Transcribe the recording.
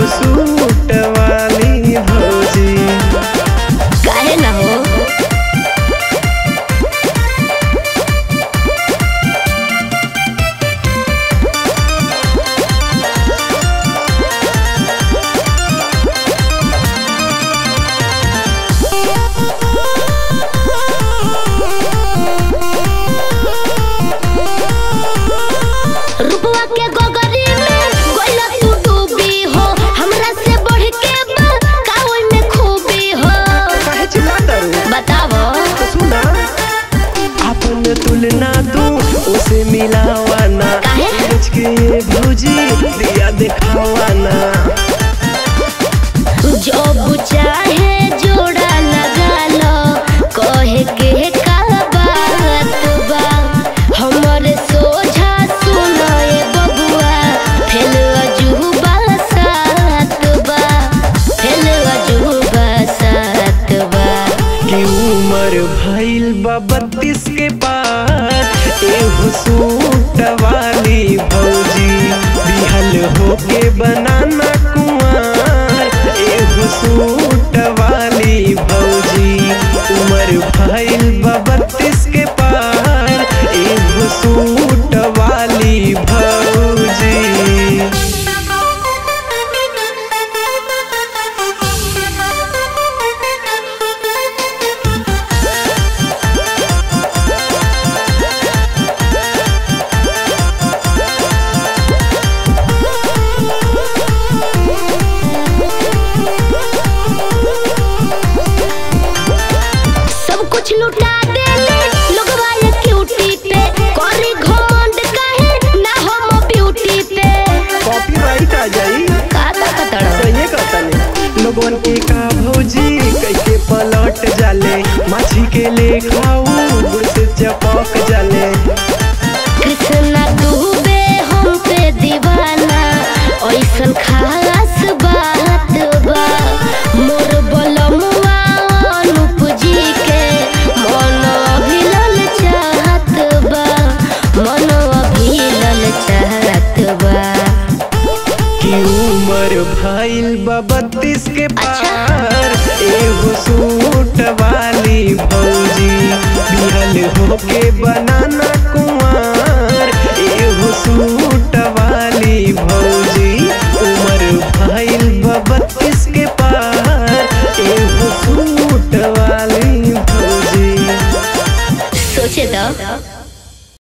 Suit वाली भौजी काहे ना हो रुपवा के गोगरी में गोइला तू डूबी हो हमरा से बढ़ के बा कावल में खूबी हो काहे चिल्लातारू बतावो तो सुना अपन तुलना तू उसे मिलावाना काहे? सोच के ये भौजी दिया दिखावाना जो चाहे जोड़ा लगा लो कहे के का बात बा हमर सोझा सुनो ए बबुआ फेल अजूबा सात बा फेल अजूबा सात बा कि उम्र भइल बा बत्तीस के पार एहो सूट वाली भौजी बिहल होके बनाना कुआर एहो सूट वाली भौजी उम्र भइल बा बत्तीस के पार एहो सूट वाली भौजी सब कुछ लुटा देले लोगवा ये क्यूटी पे करी घमंड काहे ना हम ब्यूटी पे कॉपीराइट आ जाई का का कतड़ सही कहता ने लोगन के का भौजी कैसे पलट जाले माछी के ले खाऊ गुड़ से चपक जाले कृष्णा डूबे हम पे दीवाना ऐसन खास बात बा मोर बलमुआ अनूप जी के मन अभिलल चाहत बा मन अभिलल चाहत बा कि उम्र भइल बा बत्तीस के पार एगो सूट वाली भौजी बिहल होके बनाना कुंवर एगो सूट वाली भौजी उम्र भइल बा बत्तीस के पार एगो सूट वाली भौजी सोचे तो